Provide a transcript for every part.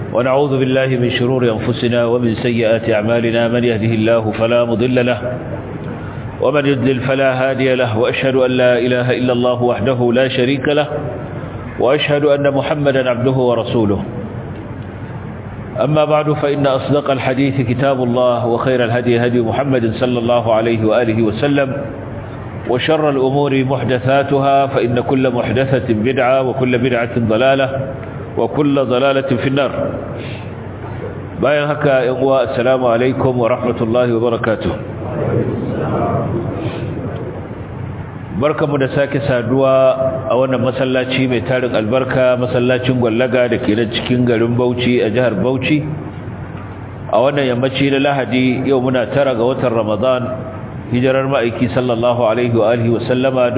ونعوذ بالله من شرور أنفسنا ومن سيئات أعمالنا من يهده الله فلا مضل له ومن يضلل فلا هادي له وأشهد أن لا إله إلا الله وحده لا شريك له وأشهد أن محمدا عبده ورسوله أما بعد فإن أصدق الحديث كتاب الله وخير الهدي هدي محمد صلى الله عليه وآله وسلم وشر الأمور محدثاتها فإن كل محدثة بدعة وكل بدعة ضلالة وكل ضلالة في النار باين هكا يقوى السلام عليكم ورحمة الله وبركاته barkamu da sake saduwa a wannan masallaci mai tarin albarka masallacin gwallaga da ke nan cikin garin Bauchi a jihar Bauchi a wannan yammaci na Lahadi yau muna tara ga watan Ramadan hijirar ma'aiki sallallahu alaihi wa alihi wa sallama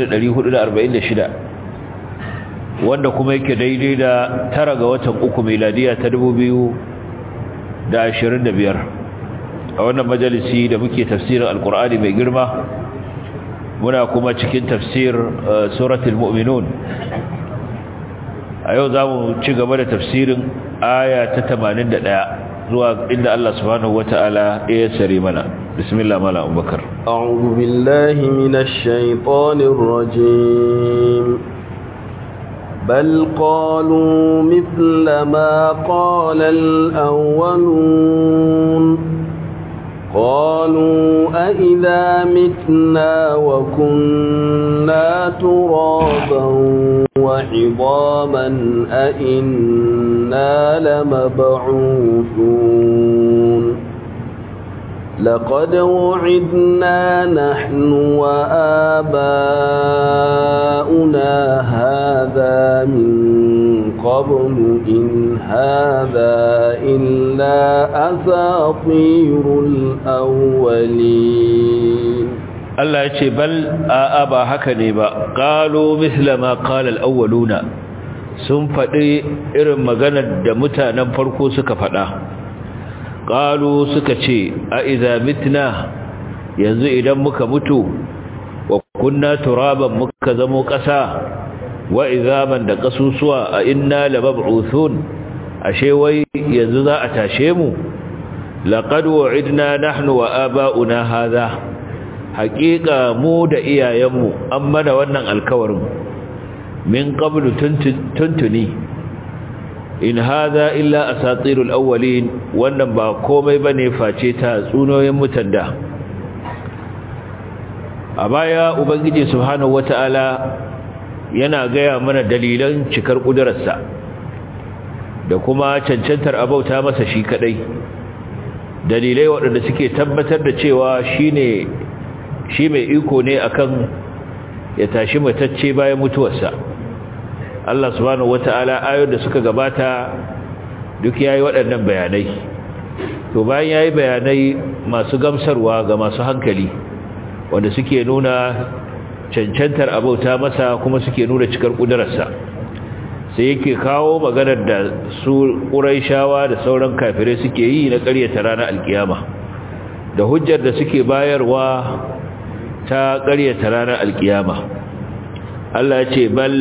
1446 wanda kuma yake daidai da tara ga watan uku miladiya ta 2025 a wannan majalisi da muke tafsirin alkur'ani mai girma muna kuma cikin tafsir suratul mu'minun a yau zamu ci gaba da tafsirin aya ta 81 zuwa inda Allah subhanahu wata'ala ya sare mana bismillah mala abubakar a'udhu billahi minash shaitanir rajim بل قالوا مثل ما قال الأولون قالوا أئذا متنا وكنا ترابا وعظاما أئنا لمبعوثون لقد وعدنا نحن وآباؤنا هذا من قبل إن هذا إلا أساطير الأولين الله يقول بل آبا هكذا با قالوا مثل ما قال الأولون sun faɗi irin maganar da mutanen farko suka faɗa ƙalu suka ce a iza mitna yanzu idan muka mutu wa kunna turaban muka zamo ƙasa wa izaman da ƙasusuwa a inna labab'uthun ashe wai yanzu za a tashe mu laqad wa'idna nahnu wa aba'una hadha haqiqa mu da iyayenmu an mana wannan alkawarin min qablu tuntuni in hadha illa asatirul awwalin wannan ba komai bane face ta tsunoyin mutanda a baya ubangiji subhanahu wataala yana gaya mana dalilan cikar kudurarsa da kuma cancantar abauta masa shi kadai dalilai waɗanda suke tabbatar da cewa shine shi mai iko ne akan ya tashi matacce bayan mutuwarsa Allah subhanahu wata'ala ayoyin da suka gabata duk yayi waɗannan bayanai to bayan yayi bayanai masu gamsarwa ga masu hankali wanda suke nuna cancantar abauta masa kuma suke nuna cikar kudararsa sai yake kawo maganar da su ƙuraishawa da sauran kafirai suke yi na ƙaryata ranar alkiyama da hujjar da suke bayarwa ta ƙaryata ranar alkiyama Allah ya ce bal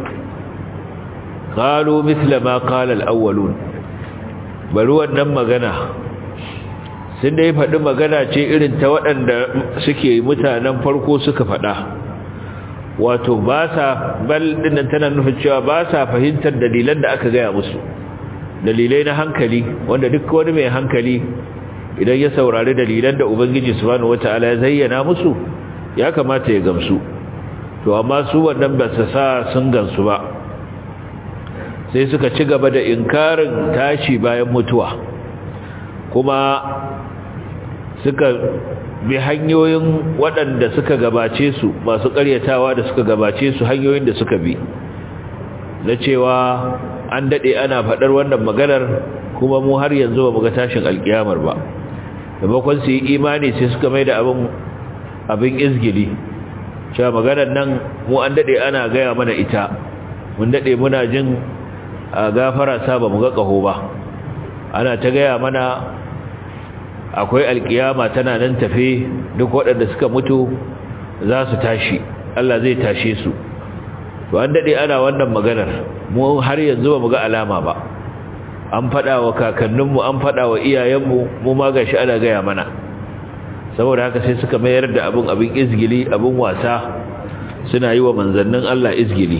qalu mithla ma qala al-awwalun bari wannan magana sun dai faɗi magana ce irin ta waɗanda suke mutanen farko suka faɗa wato ba sa bal dinnan tana nufin cewa ba sa fahimtar dalilan da aka gaya musu dalilai na hankali wanda duk wani mai hankali idan ya saurari dalilan da ubangiji subhanahu wataala ya zayyana musu ya kamata ya gamsu to amma su wannan ba su sa sun gansu ba sai suka ci gaba da inkarin tashi bayan mutuwa kuma suka bi hanyoyin waɗanda suka gabace su masu ƙaryatawa da suka gabace su hanyoyin da suka bi na cewa an daɗe ana faɗar wannan maganar kuma mu har yanzu ba mu ga tashin alƙiyamar ba da bakon su yi imani sai suka mai da abin abin izgili cewa maganar nan mu an daɗe ana gaya mana ita mun daɗe muna jin a gafara sa ba mu ga ƙaho ba ana ta gaya mana akwai alkiyama tana nan tafe duk waɗanda suka mutu za su tashi Allah zai tashe su to an dade ana wannan maganar mu har yanzu ba mu ga alama ba an faɗa wa kakanninmu an faɗa wa iyayenmu mu ma gashi ana gaya mana saboda haka sai suka mayar da abin abin izgili abin wasa suna yi wa manzannin Allah izgili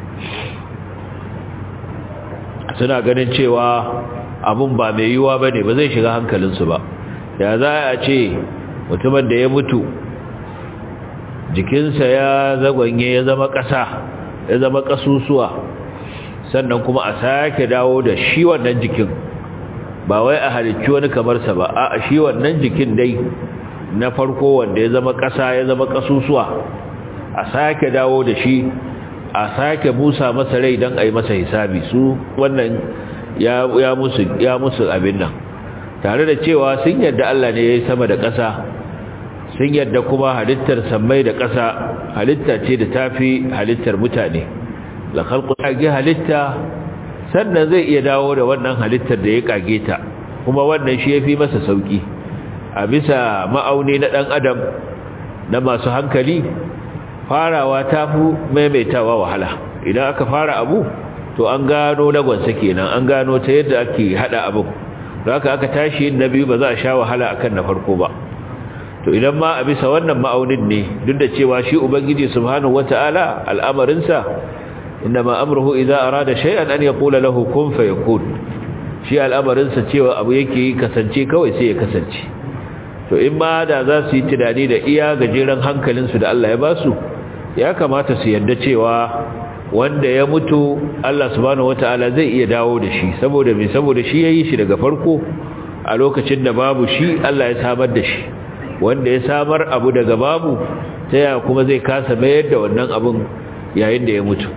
suna ganin cewa abin ba mai yiwuwa ba ne ba zai shiga hankalinsu ba ya za a ce mutumin da ya mutu jikinsa ya zagwanye ya zama ƙasa ya zama ƙasusuwa sannan kuma a sake dawo da shi wannan jikin ba wai a halicci wani kamarsa ba a shi wannan jikin dai na farko wanda ya zama ƙasa ya zama ƙasusuwa a sake dawo da shi a sake busa masa rai don a yi masa hisabi su wannan ya musu ya musu abin nan tare da cewa sun yadda Allah ne ya yi sama da ƙasa sun yadda kuma halittar sammai da ƙasa halitta ce da tafi halittar mutane la khalqu kage halitta sannan zai iya dawo da wannan halittar da ya kage ta kuma wannan shi yafi masa sauki a bisa ma'auni na dan adam na masu hankali farawa tafi maimaitawa wahala idan aka fara abu to an gano lagwansa kenan an gano ta yadda ake hada abu haka aka tashi yin na biyu ba za a sha wahala akan na farko ba to idan ma a bisa wannan ma'aunin ne duk da cewa shi ubangiji subhanahu wata'ala al'amarinsa inma amruhu idza arada shay'an an yaqula lahu kun fayakun shi al'amarinsa cewa abu yake kasance kawai sai ya kasance to in ma da za su yi tunani da iya gajeren hankalinsu da Allah ya ba su ya kamata su yarda cewa wanda ya mutu Allah subhanahu wata'ala zai iya dawo da shi saboda me saboda shi yayi shi daga farko a lokacin da babu shi Allah ya samar da shi wanda ya samar abu daga babu ta yaya kuma zai kasa mayar da wannan abun yayin da ya mutu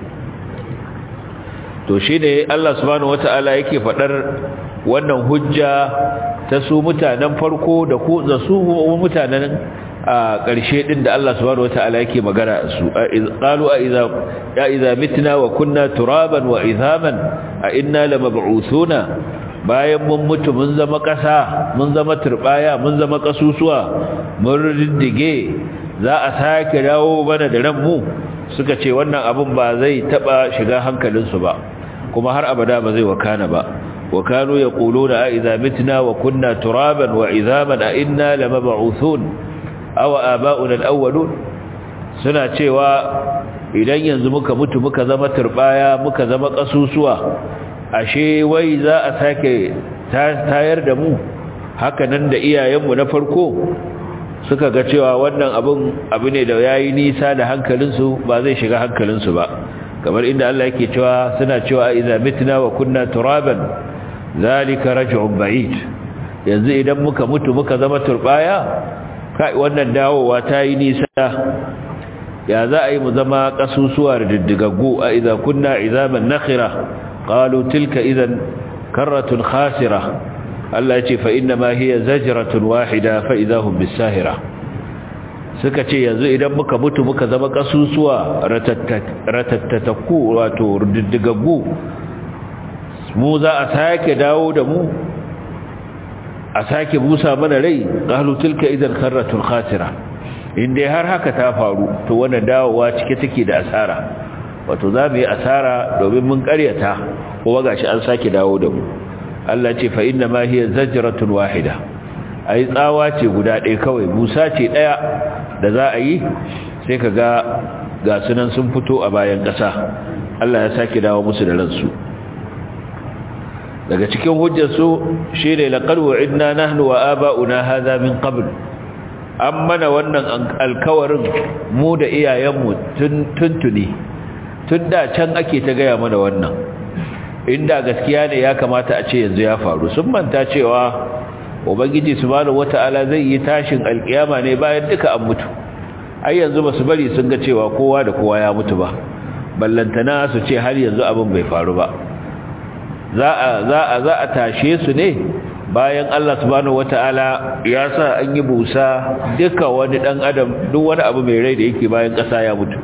to shi ne Allah subhanahu wata'ala yake faɗar wannan hujja ta su mutanen farko da ku da su mutanen a ƙarshe din da Allah subhanahu wata'ala yake magana su qalu a idza ya idza mitna wa kunna turaban wa idhaman a inna lamab'uthuna bayan mun mutu mun zama ƙasa mun zama turbaya mun zama ƙasusuwa mun riddige za a sake dawo bana da ranmu suka ce wannan abun ba zai taba shiga hankalinsu ba kuma har abada ba zai wakana ba wa kanu yaquluna a idza mitna wa kunna turaban wa idhaman a inna lamab'uthun aw aba'una al-awwalun suna cewa idan yanzu muka mutu muka zama turbaya muka zama ƙasusuwa ashe wai za a sake tayar da mu haka nan da iyayenmu na farko suka ga cewa wannan abin abu ne da yayi nisa da hankalinsu ba zai shiga hankalinsu ba kamar inda Allah yake cewa suna cewa idza mitna wa kunna turaban zalika raj'un ba'id yanzu idan muka mutu muka zama turbaya kai wannan dawowa ta yi nisa ya za a yi mu zama kasusuwa da diddigaggu a idza kunna izaman nakhira قالوا تلك إذا كرة خاسرة الله يتي فإنما هي زجرة واحدة فإذا هم بالساهرة suka ce yanzu idan muka mutu muka zama kasusuwa ratattatakku wato diddigaggu mu za a sake dawo da mu a sake busa mana rai qalu tilka idan karratun khasira inda har haka ta faru to wannan dawowa cike take da asara wato za mu yi asara domin mun karyata kuma gashi an sake dawo da mu Allah ce fa inna ma hiya zajratun wahida ai tsawa ce guda ɗaya kawai busa ce ɗaya da za a yi sai ka ga ga sunan sun fito a bayan ƙasa Allah ya sake dawo musu da ransu daga cikin hujjarsu shi ne laqad wa'idna nahnu wa aba'una hadha min qabl an mana wannan alkawarin mu da iyayenmu tuntuni tun da can ake ta gaya mana wannan inda gaskiya ne ya kamata a ce yanzu ya faru sun manta cewa ubangiji subhanahu wata'ala zai yi tashin alkiyama ne bayan duka an mutu ai yanzu basu bari sun ga cewa kowa da kowa ya mutu ba ballantana su ce har yanzu abin bai faru ba za a za a za a tashe su ne bayan Allah subhanahu wata'ala ya sa an yi busa duka wani dan adam duk wani abu mai rai da yake bayan kasa ya mutu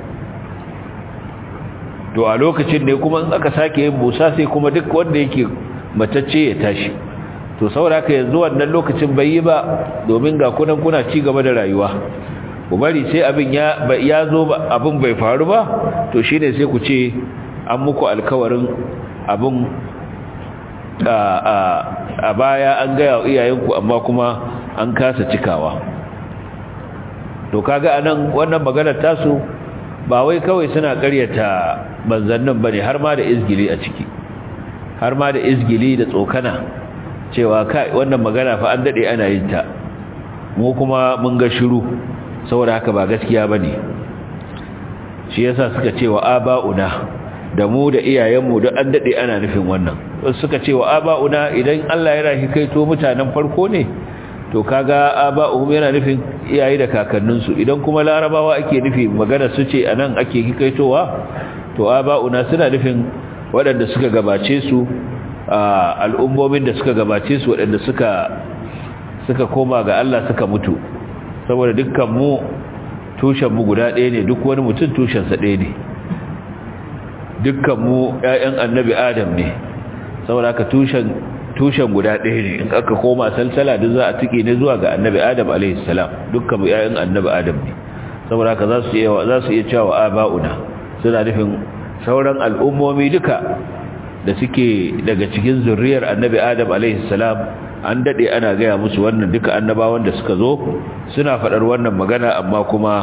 to a lokacin ne kuma in aka sake yin busa sai kuma duk wanda yake matacce ya tashi to saboda haka yanzu wannan lokacin bai yi ba domin ga kunan kuna ci gaba da rayuwa ku bari sai abin ya ya zo ba abin bai faru ba to shine sai ku ce an muku alkawarin abin a baya an gaya wa iyayenku amma kuma an kasa cikawa to kaga anan wannan maganar tasu ba wai kawai suna karyata manzannin bane har ma da izgili a ciki har ma da izgili da tsokana cewa kai wannan magana fa an dade ana yin ta mu kuma mun ga shiru saboda haka ba gaskiya bane shi yasa suka ce wa aba'una da mu da iyayenmu duk an dade ana nufin wannan suka ce wa aba'una idan Allah ya rahi kaito mutanen farko ne to kaga aba'uhum yana nufin iyaye da kakanninsu idan kuma larabawa ake nufi magana su ce anan ake hikaitowa to aba'una suna nufin waɗanda suka gabace su al'ummomin da suka gabace su waɗanda suka suka koma ga Allah suka mutu saboda dukkan mu tushen mu guda ɗaya ne duk wani mutum tushen sa ɗaya ne dukkan mu ƴaƴan annabi Adam ne saboda haka tushen tushen guda ɗaya ne in aka koma salsala duk za a tike ne zuwa ga annabi Adam alaihi salam dukkan mu ƴaƴan annabi Adam ne saboda haka za su iya za su iya cewa aba'una suna nufin sauran al'ummomi duka da suke daga cikin zurriyar annabi adam salam an dade ana gaya musu wannan duka annabawan da suka zo suna faɗar wannan magana amma kuma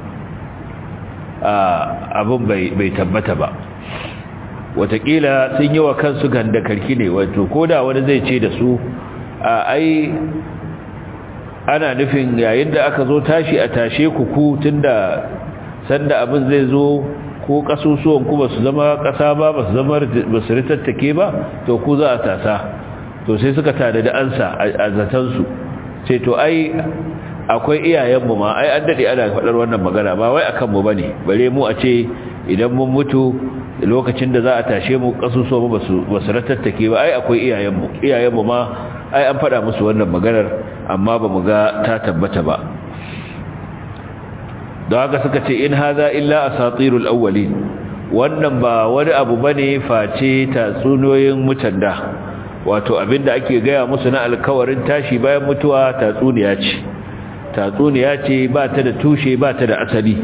abin bai tabbata ba watakila sun yi wa kansu ganda karki ne wato koda wani zai ce da su a ai ana nufin yayin da aka zo tashi a tashe ku ku tunda sanda abin zai zo ko kasusuwan ku basu zama kasa ba basu zama basu ritattake ba to ku za a tasa to sai suka tada da ansa a zatan su sai to ai akwai iyayen mu ma ai an dade ana faɗar wannan magana ba wai akan mu bane bare mu a ce idan mun mutu lokacin da za a tashe mu kasusuwan mu basu basu ritattake ba ai akwai iyayen mu iyayen mu ma ai an faɗa musu wannan maganar amma ba mu ga ta tabbata ba da haka suka ce in haza illa asatirul awwalin wannan ba wani abu bane face tatsuniyoyin mutanda wato abinda ake gaya musu na alkawarin tashi bayan mutuwa tatsuniya ce tatsuniya ce ba ta da tushe ba ta da asali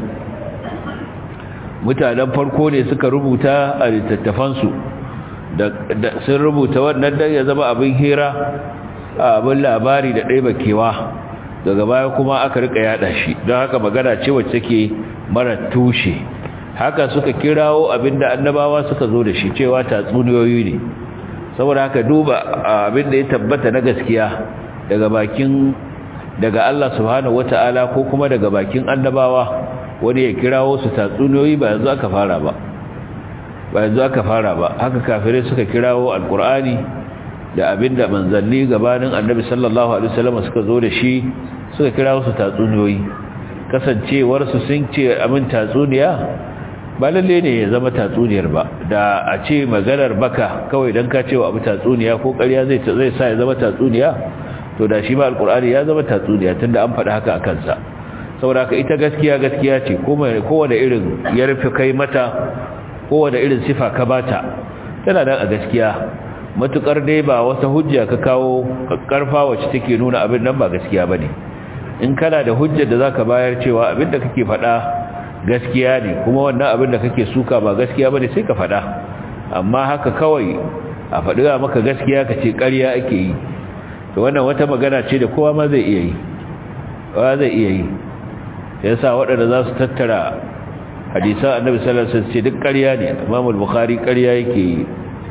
mutanen farko ne suka rubuta a littattafansu da sun rubuta wannan dan ya zama abin hira abin labari da ɗaya bakewa daga baya kuma aka rika yada shi don haka magana ce wacce take mara tushe haka suka kirawo abinda annabawa suka zo da shi cewa tatsuniyoyi ne saboda haka duba abinda ya tabbata na gaskiya daga bakin daga Allah subhanahu wataala ko kuma daga bakin annabawa wani ya kirawo su tatsuniyoyi ba yanzu aka fara ba ba yanzu aka fara ba haka kafirai suka kirawo alqur'ani da abinda manzanni gabanin annabi sallallahu alaihi wasallam suka zo da shi suka kira su tatsuniyoyi kasancewar su sun ce amin tatsuniya ba lalle ne ya zama tatsuniyar ba da a ce maganar baka kawai dan ka cewa abu tatsuniya ko ƙarya zai zai sa ya zama tatsuniya to da shi ba alqur'ani ya zama tatsuniya tunda an faɗa haka akan sa saboda haka ita gaskiya gaskiya ce kowane irin ya rufe kai mata kowane irin sifa ka bata tana nan a gaskiya matukar dai ba wata hujja ka kawo karfa wacce take nuna abin nan ba gaskiya bane in kana da hujjar da zaka bayar cewa abin da kake faɗa gaskiya ne kuma wannan abin da kake suka ba gaskiya bane sai ka faɗa amma haka kawai a faɗi maka gaskiya ka ce ƙarya ake yi to wannan wata magana ce da kowa ma zai iya yi kowa zai iya yi yasa waɗanda za su tattara hadisan annabi sallallahu alaihi wasallam ce duk ƙarya ne Imam al-Bukhari ƙarya yake yi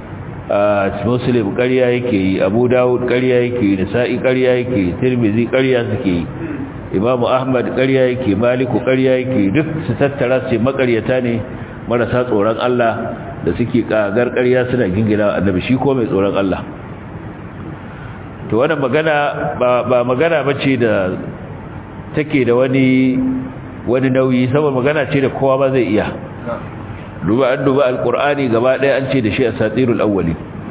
muslim ƙarya yake yi abu dawud ƙarya yake yi nisa'i ƙarya yake yi tirmizi ƙarya suke yi imamu ahmad ƙarya yake maliku ƙarya yake duk su tattara su makaryata ne marasa tsoron Allah da suke kagar ƙarya suna gingina annabi shi ko mai tsoron Allah to wannan magana ba magana bace da take da wani wani nauyi saboda magana ce da kowa ba zai iya duba an duba alkur'ani gaba ɗaya an ce da shi a satirul awwali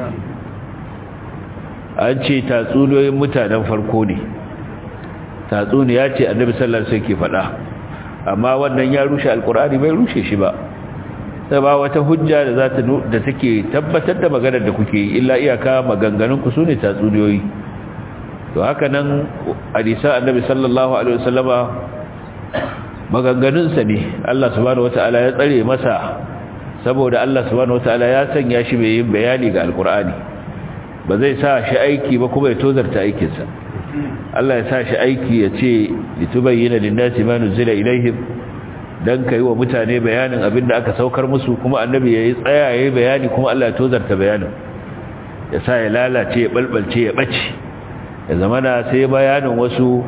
an ce tatsuniyoyin mutanen farko ne tatsuniya ce annabi sallallahu alaihi wasallam ke faɗa amma wannan ya rushe alkur'ani bai rushe shi ba sai ba wata hujja da za ta da take tabbatar da maganar da kuke yi illa iyaka maganganun ku sune tatsuniyoyi to haka nan hadisa annabi sallallahu alaihi wasallama maganganunsa ne Allah subhanahu wataala ya tsare masa saboda Allah subhanahu wataala ya sanya shi mai yin bayani ga alkur'ani ba zai sa shi aiki ba kuma ya tozarta aikinsa Allah ya sa shi aiki ya ce litubayyana lin-nasi ma nuzila ilaihim dan kai wa mutane bayanin abinda aka saukar musu kuma annabi yayi tsaya yayi bayani kuma Allah ya tozarta bayanin ya sa ya lalace ya balbalce ya bace ya zamana sai bayanin wasu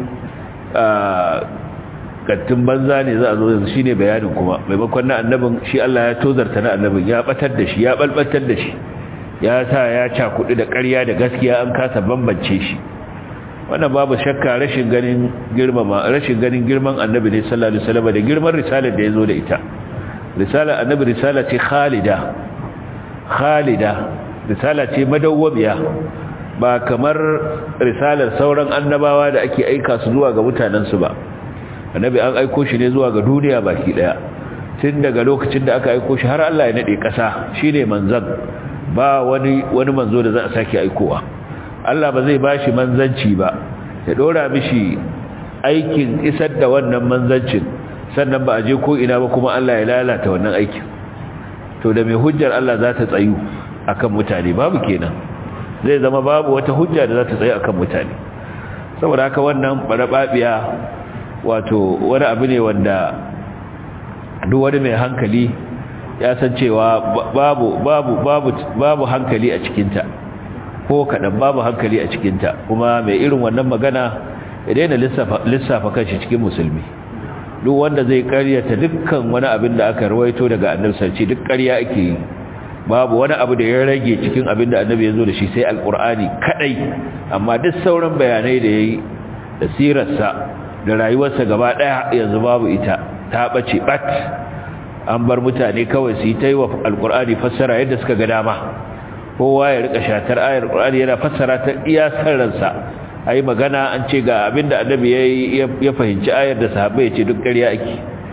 kattun banza ne za a zo yanzu shine bayanin kuma maimakon na annabin shi Allah ya tozarta na annabin ya batar da shi ya balbatar da shi ya sa ya cakudu da ƙarya da gaskiya an kasa bambance shi wannan babu shakka rashin ganin girmama rashin ganin girman annabi ne sallallahu alaihi wasallam da girman risalar da yazo da ita risalar annabi risala ce khalida khalida risala ce madawwamiya ba kamar risalar sauran annabawa da ake aika su zuwa ga mutanensu ba annabi an aiko shi ne zuwa ga duniya baki daya tun daga lokacin da aka aiko shi har Allah ya nade kasa shine manzon ba wani wani manzo da za a sake aikowa Allah ba zai bashi manzanci ba ya dora mishi aikin isar da wannan manzancin sannan ba a je ko ina ba kuma Allah ya lalata wannan aikin to da mai hujjar Allah za ta tsayu akan mutane babu kenan zai zama babu wata hujja da za ta tsaye akan mutane saboda haka wannan barababiya wato wani abu ne wanda duk wani mai hankali ya san cewa babu babu babu babu hankali a cikinta ko kadan babu hankali a cikinta kuma mai irin wannan magana ya daina lissafa lissafa kanshi cikin musulmi duk wanda zai karyata dukkan wani abin da aka rawaito daga annabi sarki duk ƙarya ake yi babu wani abu da ya rage cikin abin da annabi ya zo da shi sai alkur'ani kadai amma duk sauran bayanai da ya yi da sirarsa da rayuwarsa gaba daya yanzu babu ita ta bace bat an bar mutane kawai su yi ta yi wa alkur'ani fassara yadda suka ga dama kowa ya rika shatar ayar alkur'ani yana fassara ta iya sarransa a yi magana an ce ga abin da annabi ya fahimci ayar da sahabbai ya ce duk ƙarya ake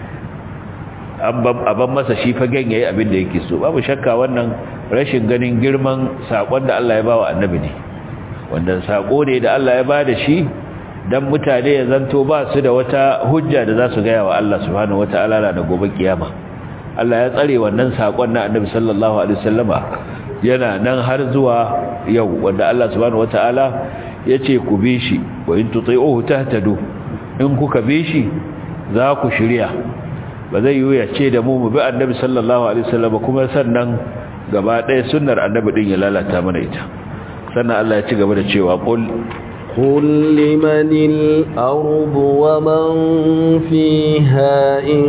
ban masa shi fagen yayi abin da yake so babu shakka wannan rashin ganin girman sakon da Allah ya bawa annabi ne wanda sako ne da Allah ya bada shi dan mutane ya zanto ba su da wata hujja da za su ga wa Allah subhanahu wataala da gobe kiyama Allah ya tsare wannan sakon na annabi sallallahu alaihi wasallama yana nan har zuwa yau wanda Allah subhanahu wataala yace ku bi shi wa in tuti'uhu tahtadu in kuka bi shi za ku shirya ba zai yi ya ce da mu mu bi annabi sallallahu alaihi wasallam kuma sannan gaba ɗaya sunnar annabi din ya lalata mana ita sannan Allah ya ci gaba da cewa qul قل لمن الأرض ومن فيها إن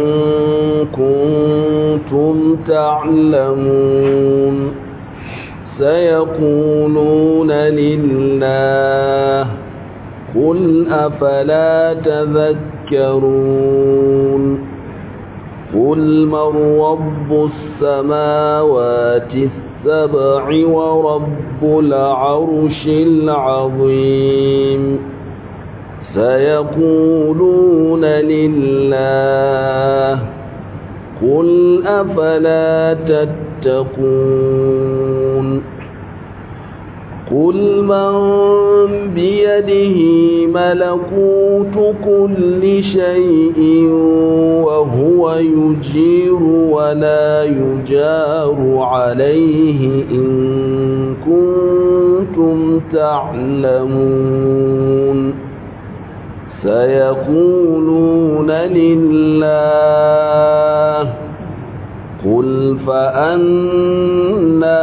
كنتم تعلمون سيقولون لله قل أفلا تذكرون قل من رب السماوات السبع ورب العرش العظيم سيقولون لله قل أفلا تتقون قل من بيده ملكوت كل شيء وهو يجير ولا يجار عليه إن كنتم تعلمون سيقولون لله قل فأنا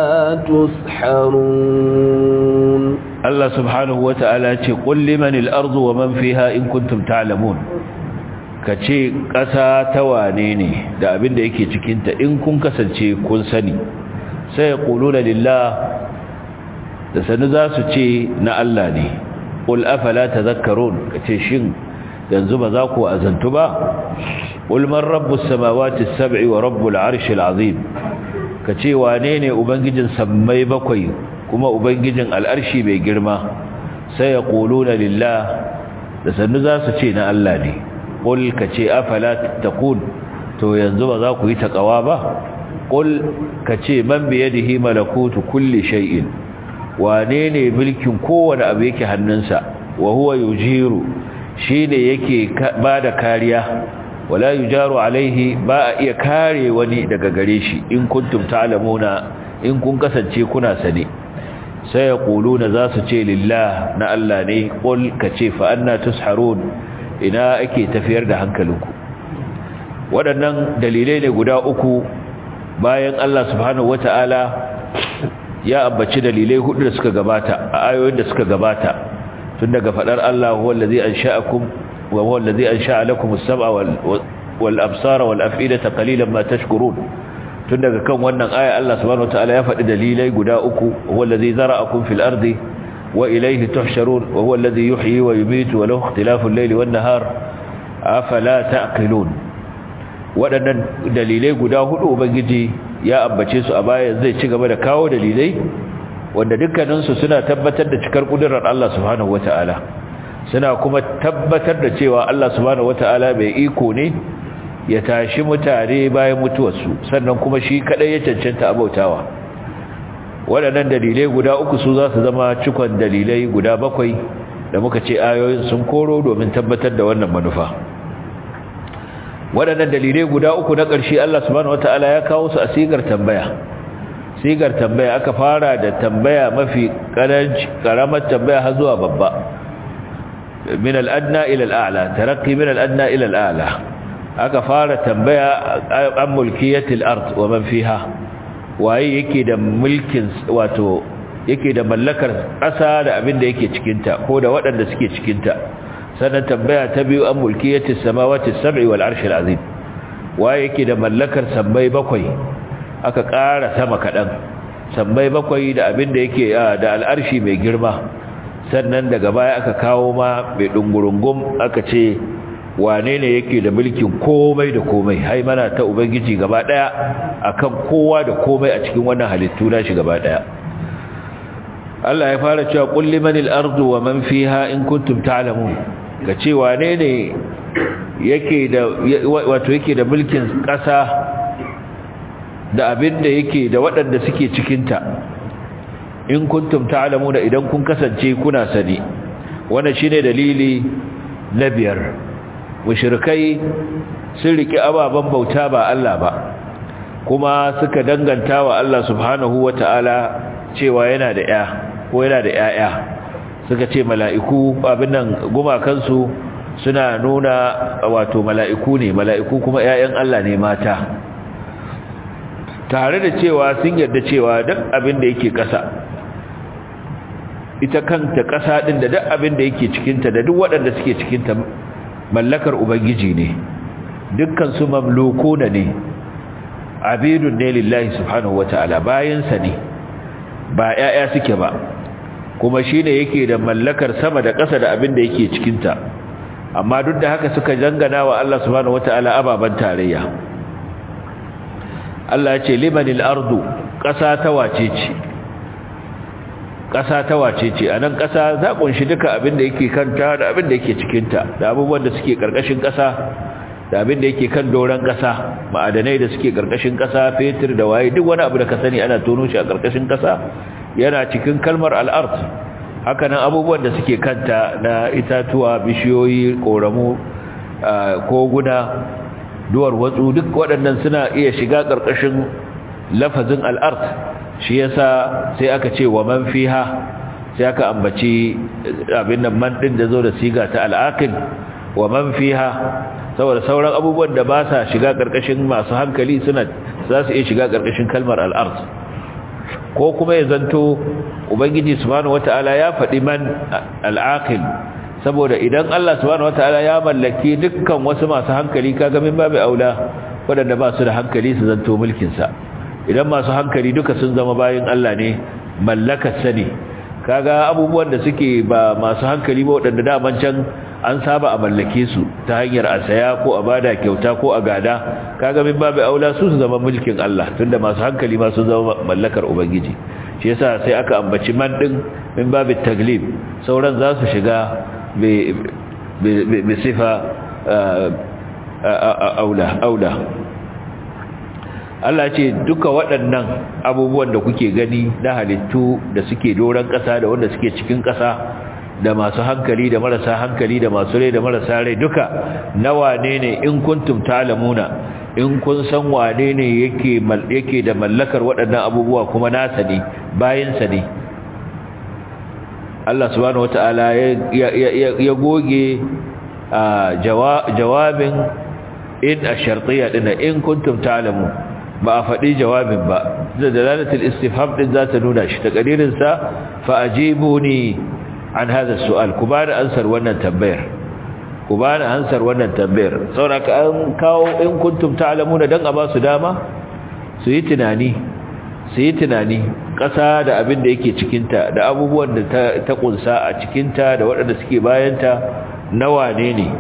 تسحرون الله سبحانه وتعالى قل لمن الأرض ومن فيها إن كنتم تعلمون kace ƙasa ta wane ne da abin da yake cikinta in kun kasance kun sani sai ya ƙuluna lillah da sanu za su ce na Allah ne ƙul afala ta zakarun kace shin yanzu ba za ku azantu ba قل من رب السماوات السبع ورب العرش العظيم kace wane ne ubangijin sammai bakwai kuma ubangijin al'arshi mai girma sai ya quluna lillah da sannu za su ce na Allah ne qul kace afala tattaqun to yanzu ba za ku yi takawa ba qul kace man bi yadihi malakutu kulli shay'in wane ne mulkin kowane abu yake hannunsa wa huwa yujiru shine yake bada kariya wala yujaru alaihi ba a iya kare wani daga gare shi in kuntum ta'lamuna in kun kasance kuna sane sai ya na za su ce lillah na Allah ne ƙul ka ce fa'anna tusharun ina ake tafiyar da hankalinku waɗannan dalilai ne guda uku bayan Allah subhanahu wata'ala ya ambaci dalilai hudu da suka gabata a ayoyin da suka gabata tun daga faɗar Allah huwa allazi ansha'akum wa huwa allazi ansha'a lakum as-sam'a wal absara wal af'idata qalilan ma tashkurun tun daga kan wannan aya Allah subhanahu wataala ya faɗi dalilai guda uku huwa allazi zara'akum fil ardi wa ilayhi tuhsharun wa huwa allazi yuhyi wa yumiitu wa lahu ikhtilafu al-layli wan nahar afala ta'qilun waɗannan dalilai guda hudu ubangiji ya ambace su a baya zai ci gaba da kawo dalilai wanda dukkanin su suna tabbatar da cikar kudurar Allah subhanahu wataala suna kuma tabbatar da cewa Allah subhanahu wataala bai iko ne ya tashi mutane bayan mutuwarsu sannan kuma shi kadai ya cancanta abautawa waɗannan dalilai guda uku su za su zama cikon dalilai guda bakwai da muka ce ayoyin sun koro domin tabbatar da wannan manufa waɗannan dalilai guda uku na ƙarshe Allah subhanahu wataala ya kawo su a sigar tambaya sigar tambaya aka fara da tambaya mafi ƙaranci ƙaramar tambaya har zuwa babba min al-adna ila al-a'la tarakki min al-adna ila al-a'la aka fara tambaya an mulkiyatil ard wa man fiha waye yake da mulkin wato yake da mallakar ƙasa da abin da yake cikin ta ko da waɗanda suke cikin ta sannan tambaya ta biyu an mulkiyatis samawati sab'i wal arshil azim waye yake da mallakar sammai bakwai aka ƙara sama kaɗan sammai bakwai da abin da yake da al'arshi mai girma sannan daga baya aka kawo ma mai dungurungum aka ce wane ne yake da mulkin komai da komai hai mana ta ubangiji gaba daya akan kowa da komai a cikin wannan halittu na shi gaba daya Allah ya fara cewa qul limanil ardu wa man fiha in kuntum ta'lamun ga ce wane ne yake da wato yake da mulkin kasa da abin da yake da waɗanda suke cikin ta in kuntum ta'lamuna idan kun kasance kuna sani wannan shine dalili na biyar mushrikai sun riki ababen bauta ba Allah ba kuma suka danganta wa Allah subhanahu wata'ala cewa yana da ya ko yana da yaya suka ce mala'iku abin nan gumakansu suna nuna wato mala'iku ne mala'iku kuma yayan Allah ne mata tare da cewa sun yarda cewa duk abin da yake ƙasa ita kanta ƙasa ɗin da duk abin da yake cikinta da duk waɗanda suke cikinta mallakar ubangiji ne dukkan su mamlukuna ne abidun ne lillahi subhanahu wata'ala bayansa ne ba ƴaƴa suke ba kuma shine yake da mallakar sama da ƙasa da abin da yake cikinta amma duk da haka suka dangana wa Allah subhanahu wata'ala ababan tarayya Allah ya ce limanil ardu ƙasa ta wace ce ƙasa ta wace ce a nan ƙasa za ƙunshi duka abin da yake kanta da abin da yake cikinta da abubuwan da suke ƙarƙashin ƙasa da abin da yake kan doron ƙasa ma'adanai da suke ƙarƙashin ƙasa fetur da waye duk wani abu da ka sani ana tono shi a ƙarƙashin ƙasa yana cikin kalmar al'art haka nan abubuwan da suke kanta na itatuwa bishiyoyi ƙoramu koguna duwar watsu duk waɗannan suna iya shiga ƙarƙashin lafazin al'art shi yasa sai aka ce wa man fiha sai aka ambaci abin nan man din da zo da siga ta al'aqil wa man fiha saboda sauran abubuwan da ba sa shiga karkashin masu hankali suna za su iya shiga karkashin kalmar al'ard ko kuma ya zanto ubangiji subhanahu wataala ya faɗi man al'aqil saboda idan Allah subhanahu wataala ya mallaki dukkan wasu masu hankali kaga min babu aula waɗanda ba su da hankali su zanto mulkin sa idan masu hankali duka sun zama bayan Allah ne mallakar sani kaga abubuwan da suke ba masu hankali ba waɗanda daman can an saba a mallake su ta hanyar a saya ko a bada kyauta ko a gada kaga min babu aula su su zama mulkin Allah tunda masu hankali ma sun zama mallakar ubangiji shi yasa sai aka ambaci man din min babu taglib sauran za su shiga bi sifa aula aula Allah ce duka waɗannan abubuwan da kuke gani na halittu da suke doron ƙasa da wanda suke cikin ƙasa da masu hankali da marasa hankali da masu rai da marasa rai duka na wane ne in kuntum ta'lamuna in kun san wane ne yake yake da mallakar waɗannan abubuwa kuma nasa ne bayan sa ne Allah subhanahu wataala ya goge jawabin in ash-shartiyya din in kuntum ta'lamun ba a faɗi jawabin ba da dalalatul istifham din za ta nuna shi takadirin sa fa ajibuni an hada su'al ku ba da ansar wannan tambayar ku ba da ansar wannan tambayar saboda an kawo in kuntum ta'lamuna dan a ba su dama su yi tunani su yi tunani ƙasa da abin da yake cikinta da abubuwan da ta ƙunsa a cikinta da waɗanda suke bayanta nawa ne ne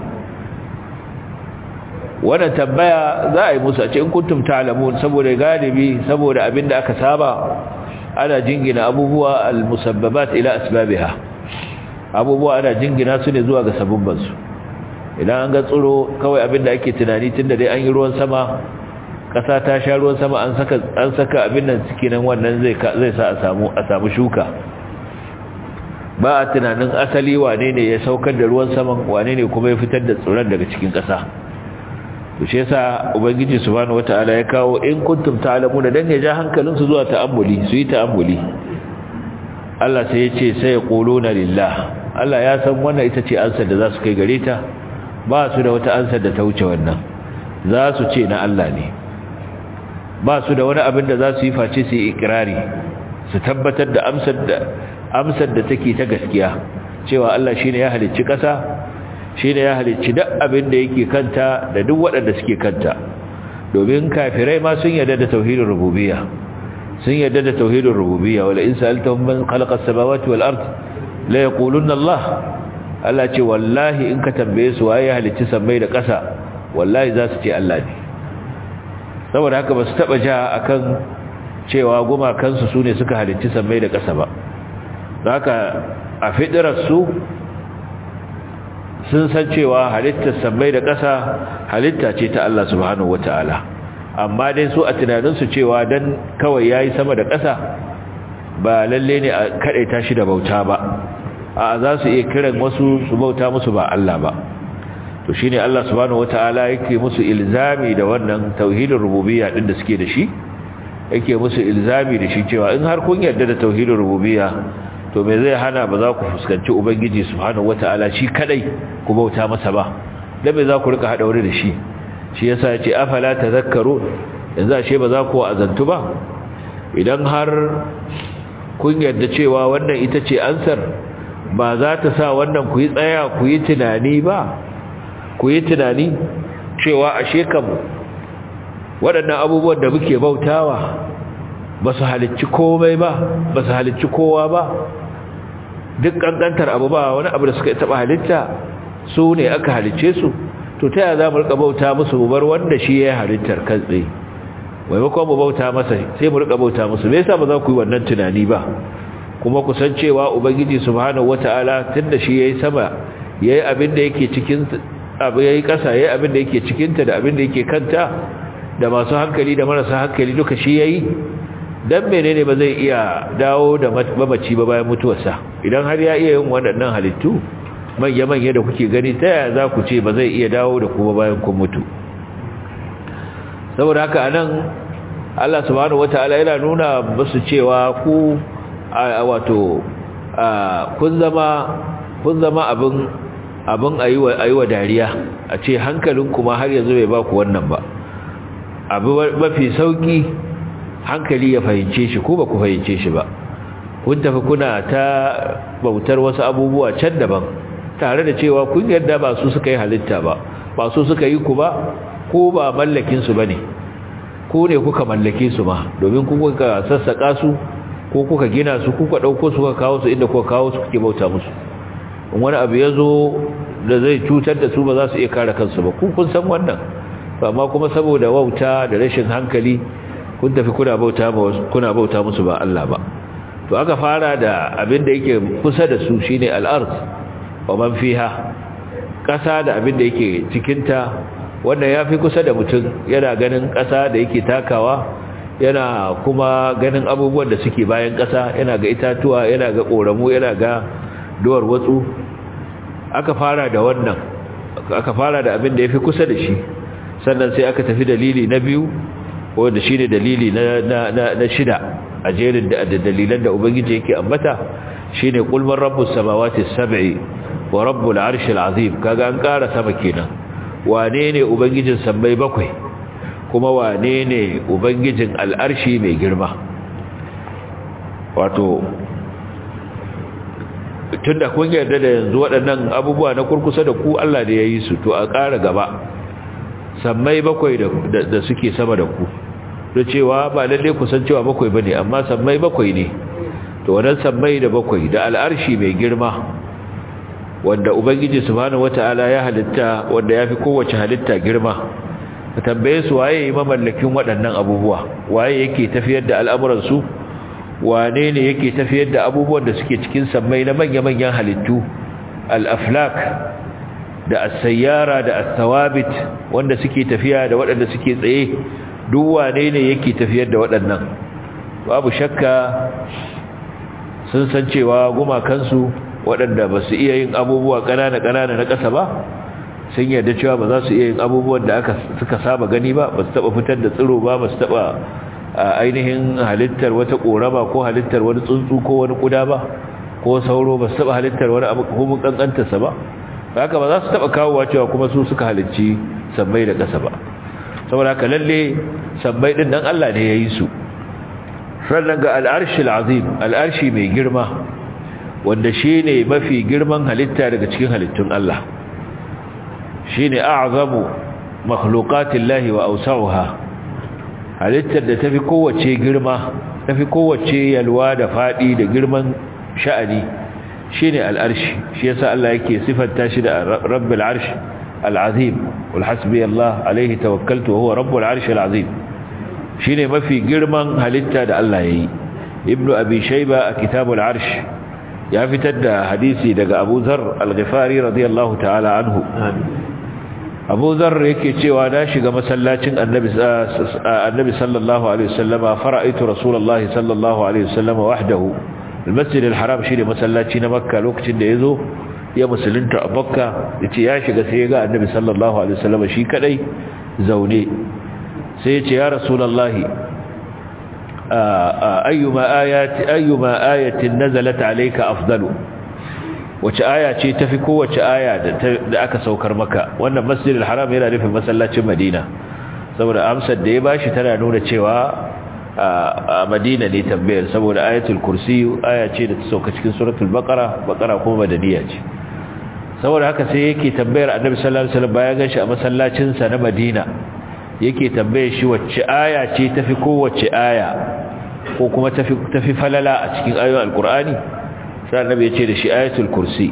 wannan tambaya za a yi musu a ce in kuntum ta'lamun saboda galibi saboda abin da aka saba ana jingina abubuwa al-musabbabat ila asbabiha abubuwa ana jingina su ne zuwa ga sabubbansu idan an ga tsiro kawai abin da ake tunani tunda dai an yi ruwan sama ƙasa ta sha ruwan sama an saka an saka abin nan ciki nan wannan zai zai sa a samu a samu shuka ba a tunanin asali wane ne ya saukar da ruwan saman wane ne kuma ya fitar da tsiron daga cikin ƙasa to shi yasa ubangiji subhanahu wataala ya kawo in kuntum ta'lamuna dan ya ja hankalin su zuwa ta'ammuli su yi ta'ammuli Allah sai ya ce sai yaquluna lillah Allah ya san wannan ita ce ansar da za su kai gare ta ba su da wata ansar da ta wuce wannan za su ce na Allah ne ba su da wani abin da za su yi face su yi ikirari su tabbatar da amsar da amsar da take ta gaskiya cewa Allah shine ya halicci ƙasa shine ya halicci duk abin da yake kanta da duk waɗanda suke kanta domin kafirai ma sun yarda da tauhidin rububiyya sun yarda da tauhidin rububiyya wala in sa'altahum man khalaqa as-samawati wal ard la yaquluna Allah Allah ce wallahi in ka tambaye su waye ya halicci sammai da ƙasa wallahi za su ce Allah ne saboda haka ba su taba ja akan cewa gumakansu su ne suka halicci sammai da ƙasa ba haka a fidirarsu sun san cewa halittar sammai da ƙasa halitta ce ta Allah subhanahu wata'ala amma dai su a tunaninsu cewa dan kawai yayi sama da ƙasa ba lalle ne a kadaita shi da bauta ba a za su iya kiran wasu su bauta musu ba Allah ba to shine Allah subhanahu wataala yake musu ilzami da wannan tauhidin rububiyya din da suke da shi yake musu ilzami da shi cewa in har kun yarda da tauhidin rububiyya to me zai hana ba za ku fuskanci ubangiji subhanahu wataala shi kadai ku bauta masa ba dan me za ku rika hada wuri da shi shi yasa yace afala tadhakkarun yanzu ashe ba za ku azantu ba idan har kun yarda cewa wannan ita ce ansar ba za ta sa wannan ku yi tsaya ku yi tunani ba ku yi tunani cewa ashe kam waɗannan abubuwan da muke bautawa ba su halicci komai ba ba su halicci kowa ba duk ƙanƙantar abu ba wani abu da suka taɓa halitta su ne aka halicce su to ta yaya za mu rika bauta musu mu bar wanda shi ya halittar kan tsaye maimakon mu bauta masa sai mu rika bauta musu me yasa ba za ku yi wannan tunani ba kuma ku san cewa ubangiji subhanahu wataala tunda shi yayi sama yayi abin da yake cikin abu yayi kasa yayi abin da yake cikin ta da abin da yake kanta da masu hankali da marasa hankali duka shi yayi dan menene ba zai iya dawo da mamaci ba bayan mutuwarsa idan har ya iya yin waɗannan halittu manya manya da kuke gani ta yaya za ku ce ba zai iya dawo da kuma bayan kun mutu saboda haka anan Allah subhanahu wataala yana nuna musu cewa ku wato kun zama kun zama abin abin ayiwa ayiwa dariya a ce hankalin kuma har yanzu bai ba ku wannan ba abu mafi sauki hankali ya fahimce shi ko ba ku fahimce shi ba kun tafi kuna ta bautar wasu abubuwa can daban tare da cewa kun yarda ba su suka yi halitta ba ba su suka yi ku ba ko ba mallakin su bane ko ne kuka mallake su ma domin ku kuka sassaka su ko kuka gina su kuka dauko su kuka kawo su inda kuka kawo su kuke bauta musu in wani abu ya zo da zai cutar da su ba za su iya kare kansu ba ku kun san wannan amma kuma saboda wauta da rashin hankali kun tafi kuna bauta kuna bauta musu ba Allah ba to aka fara da abin da yake kusa da su shine al-ard wa man fiha kasa da abin da yake cikin ta wannan yafi kusa da mutum yana ganin kasa da yake takawa yana kuma ganin abubuwan da suke bayan kasa yana ga itatuwa yana ga koramu yana ga duwar watsu aka fara da wannan aka fara da abin da yafi kusa da shi sannan sai aka tafi dalili na biyu wanda shine dalili na na na shida a jerin da dalilan da ubangiji yake ambata shine qul man rabbus samawati sab'i wa rabbul arshil azim kaga an ƙara sama kenan wane ne ubangijin sammai bakwai kuma wane ne ubangijin al'arshi mai girma wato tunda kun yarda da yanzu waɗannan abubuwa na kurkusa da ku Allah da ya yi su to a ƙara gaba sammai bakwai da suke sama da ku da cewa ba lalle ku san cewa bakwai bane amma sammai bakwai ne to wannan sammai da bakwai da al'arshi mai girma wanda ubangiji subhanahu wataala ya halitta wanda yafi kowace halitta girma ka tambaye su waye mamallakin waɗannan abubuwa waye yake tafiyar da al'amuran su wane ne yake tafiyar da abubuwan da suke cikin sammai na manya-manyan halittu al-aflak da as-sayyara da as-sawabit wanda suke tafiya da waɗanda suke tsaye duk wane ne yake tafiyar da waɗannan babu shakka sun san cewa gumakansu waɗanda ba su iya yin abubuwa ƙanana-ƙanana na ƙasa ba sun yarda cewa ba za su iya yin abubuwan da aka suka saba gani ba ba su taɓa fitar da tsiro ba ba su taɓa ainihin halittar wata ƙorama ko halittar wani tsuntsu ko wani ƙuda ba ko sauro ba su taɓa halittar wani abu ko mun ƙanƙantarsa ba haka ba za su taɓa kawowa cewa kuma su suka halicci sammai da ƙasa ba saboda haka lalle sammai ɗin nan Allah ne ya yi su sannan ga al'arshi azim al'arshi mai girma wanda shi ne mafi girman halitta daga cikin halittun Allah shi ne a'azamu makhluqatin lahi wa ausa'uha halittar da tafi kowace girma tafi kowace yalwa da faɗi da girman sha'ani shi ne al'arshi shi yasa Allah yake sifanta shi da rabbil arshi al'azim wal hasbi Allah alaihi tawakkaltu wa huwa rabbul arshi al'azim shi ne mafi girman halitta da Allah ya yi ibnu abi shaiba a kitabul arsh ya fitar da hadisi daga abu zar al-ghifari radiyallahu ta'ala anhu abu zar yake cewa na shiga masallacin annabi annabi sallallahu alaihi wasallama fara'aitu rasulullahi sallallahu alaihi wasallama wahdahu al-masjid al-haram shi ne masallaci na makka lokacin da yazo ya musulunta a makka yace ya shiga sai ya ga annabi sallallahu alaihi wasallama shi kadai zaune sai ce ya rasulallahi ayyuma ayati ayyuma ayatin nazalat alayka afdalu wace aya ce tafi kowace aya da aka saukar maka wannan masjidil haram yana nufin masallacin madina saboda amsar da ya bashi tana nuna cewa a madina ne tambayar saboda ayatul kursi aya ce da ta sauka cikin suratul baqara baqara kuma madaniya ce saboda haka sai yake tambayar annabi sallallahu alaihi wasallam bayan gashi a masallacin sa na madina yake tambaye shi wacce aya ce tafi kowace aya ko kuma tafi tafi falala a cikin ayoyin alqur'ani sai annabi ya ce da shi ayatul kursi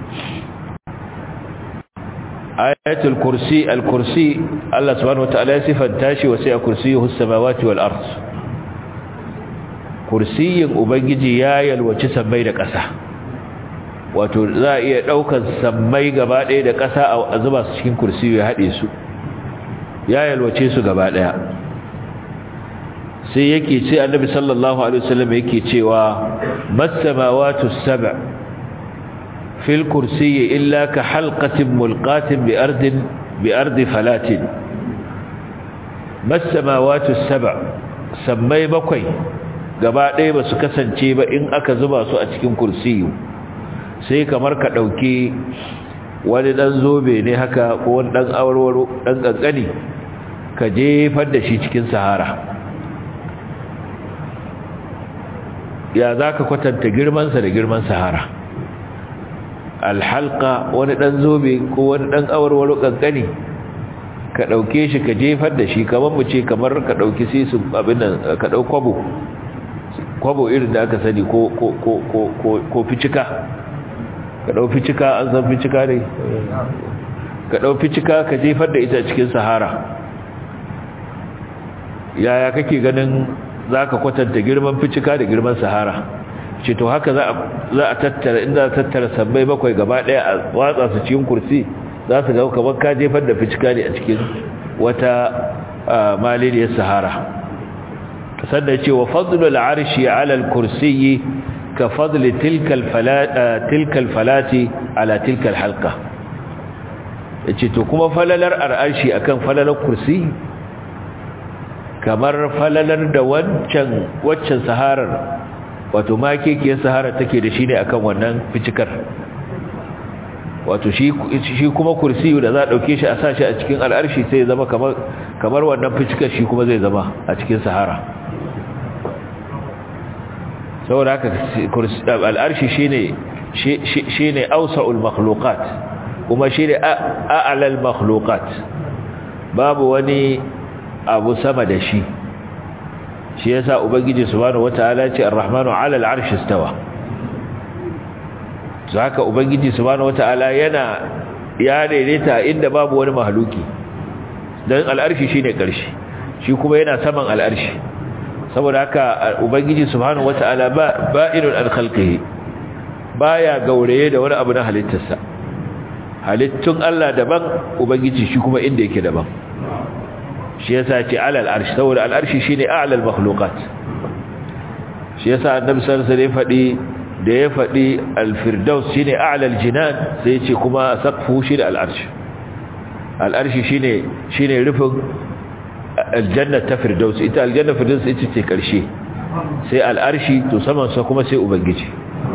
ayatul kursi alkursi Allah subhanahu wataala ya sifanta shi wa sai kursiyuhu samawati wal ard kursiyin ubangiji ya yalwaci sammai da ƙasa wato za a iya ɗaukar sammai gaba ɗaya da ƙasa a zuba su cikin kursiyu ya haɗe su ya yalwace su gaba ɗaya sai yake ce annabi sallallahu alaihi wasallam yake cewa masamawatu sab' fil kursiyyi illa ka halqatin mulqatin bi ardin bi ardi falatin masamawatu sab' sammai bakwai gaba ɗaya ba su kasance ba in aka zuba su a cikin kursiyu sai kamar ka ɗauki wani ɗan zobe ne haka ko wani ɗan awarwaro ɗan ƙanƙani ka jefar da shi cikin sahara ya za ka kwatanta girmansa da girman sahara alhalka wani ɗan zobe ko wani ɗan awarwaro ƙanƙani ka ɗauke shi ka jefar da shi kamar mu ce kamar ka ɗauki sisu abin nan ka ɗau kwabo kwabo irin da aka sani ko ko ko ko ko ficika ka ɗau ficika an san ficika ne ka ɗau ficika ka jefar da ita cikin sahara yaya kake ganin za ka kwatanta girman ficika da girman sahara ce to haka za a tattara inda a tattara sabbai bakwai gaba ɗaya a watsa su cikin kursi za su ga kamar ka jefar da ficika ne a cikin wata maliniyar sahara sannan ce wa fadlul arshi ala al-kursiyyi ka fadli tilka al-falati ala tilka al-halqa yace to kuma falalar arshi akan falalar kursi kamar falalar da wancan waccan saharar wato makekiyar sahara take da shi ne akan wannan ficikar wato shi kuma kursiyu da za a ɗauke shi a sa shi a cikin al'arshi sai zama kamar wannan ficikar shi kuma zai zama a cikin sahara saboda haka al'arshi shi ne ausa'ul makhlukat kuma shi ne a'alal makhlukat babu wani abu sama da shi shi yasa ubangiji subhanahu wataala ce ar-rahmanu 'ala al-'arshi istawa haka ubangiji subhanahu wataala yana ya daidaita inda babu wani mahluki dan al-'arshi shine karshe shi kuma yana saman al-'arshi saboda haka ubangiji subhanahu wataala ba ba'inun an khalqihi baya gauraye da wani abu na halittarsa halittun Allah daban ubangiji shi kuma inda yake daban shi yasa ce alal arshi saboda al arshi shine a'lal makhluqat shi yasa annabi sallallahu alaihi wasallam fadi da ya fadi al firdaus shine a'lal jinan sai ya ce kuma saqfu shi da al arshi al arshi shine shine rufin aljanna ta firdaus ita aljanna firdaus ita ce karshe sai al arshi to saman sa kuma sai ubangiji